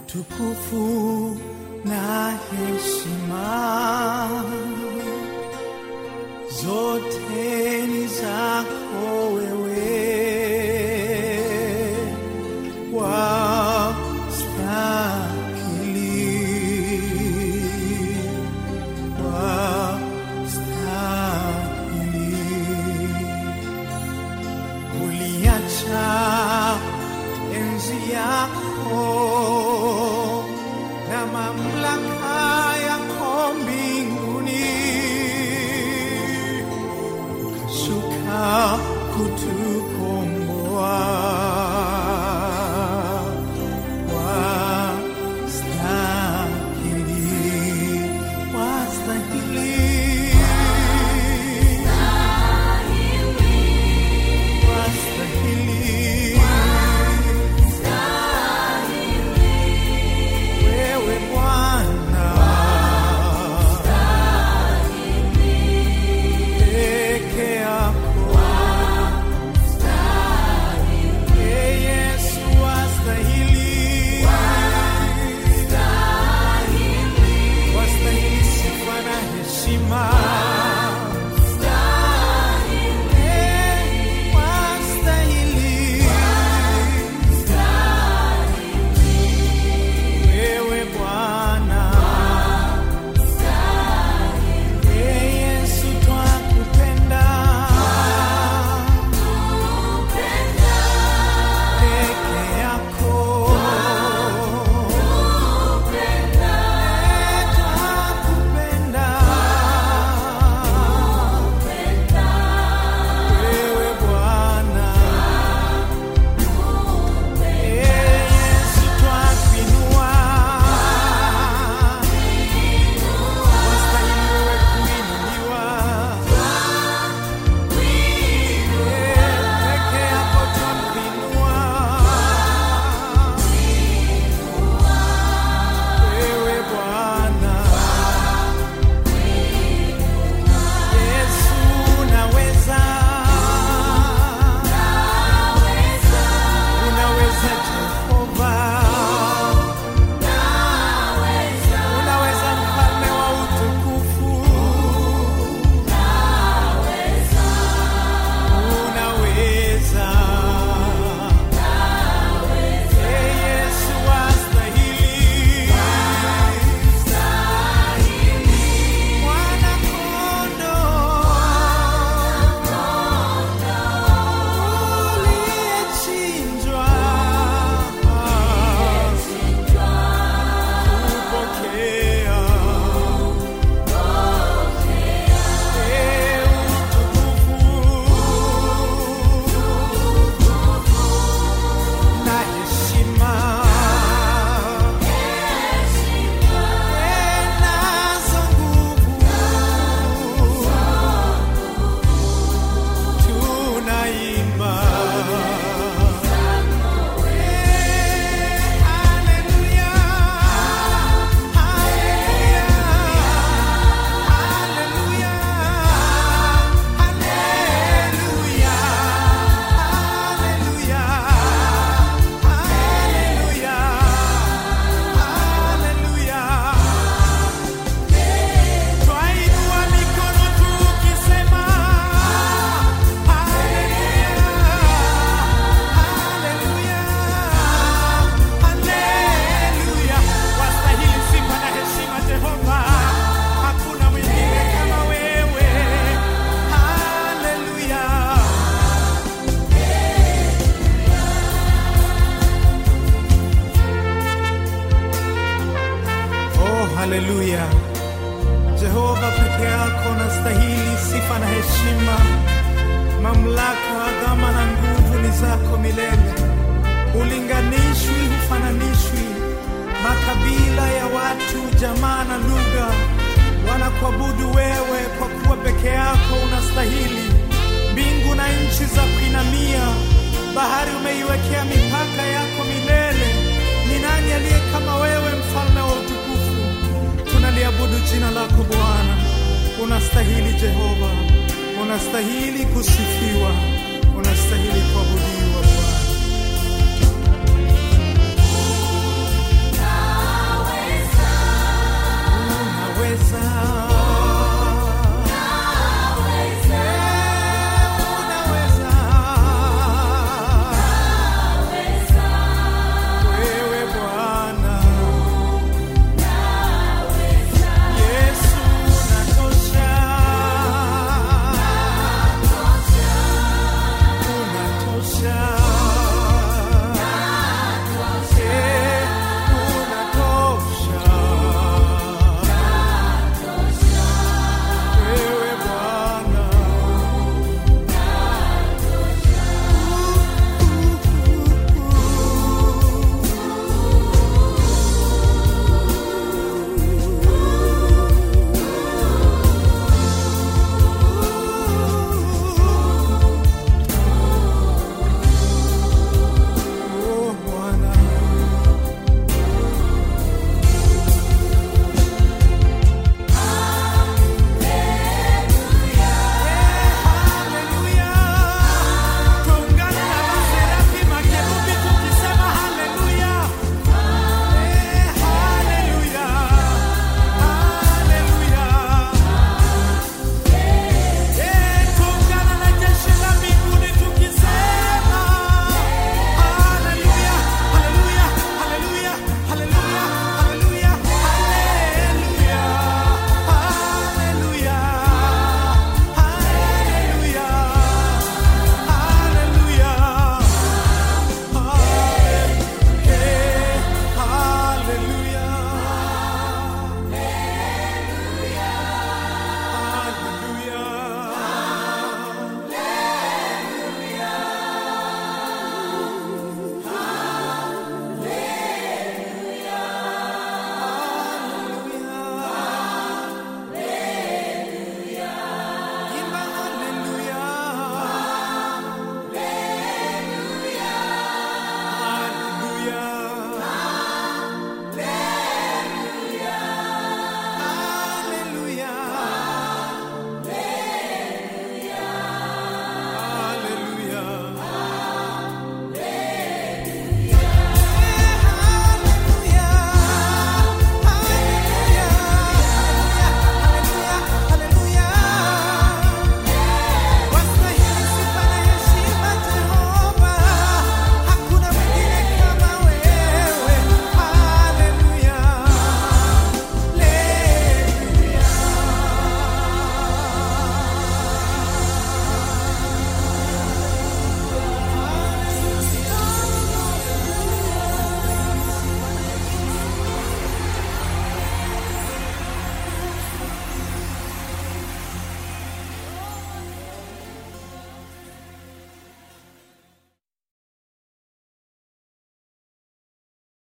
utukufu na heshima zote ni zako wewe wastahili wastahili uliacha enzi yako na mamlaka yako mbinguni ukashuka kutukomboa wastahili wastahili wastahili wewe Bwana peke yako Ee Yesu wastahili wastahili sifa na heshima Ee, wastahili wewe Bwana Ee Yesu twakupenda peke yako Ee, twakupenda wewe Bwana Ee Yesu twakuinua wastahili wewe kuinuliwa peke yako twakuinua wewe Bwana Yesu unaweza unaweza Jehova unaweza mfalme wa utukufu unaweza Ee Yesu wastahili mwana kondoo uliyechinjwa kupokea Ee utukufu na heshima Ee nazo nguvu tunaimba Eh, haleluya, haleluya, haleluya, haleluya, haleluya, haleluya, haleluya. Twainua mikono tukisema haleluya, haleluya, haleluya. Wastahili sifa na heshima Jehova, hakuna mwingine kama wewe. Haleluya. Oh, haleluya. Jehova peke yako nastahili sifa na heshima, mamlaka, adhama na nguvu ni zako milele. Ulinganishwi, hufananishwi. Makabila ya watu, jamaa na lugha wanakuabudu wewe, kwa kuwa peke yako unastahili. Mbingu na nchi za kuinamia, bahari umeiwekea mipaka yako milele. Ni nani aliye kama wewe, mfalme wa utukufu? Tunaliabudu jina lako Bwana, unastahili Jehova, unastahili kusifiwa, unastahili kuabudiwa Bwana. zao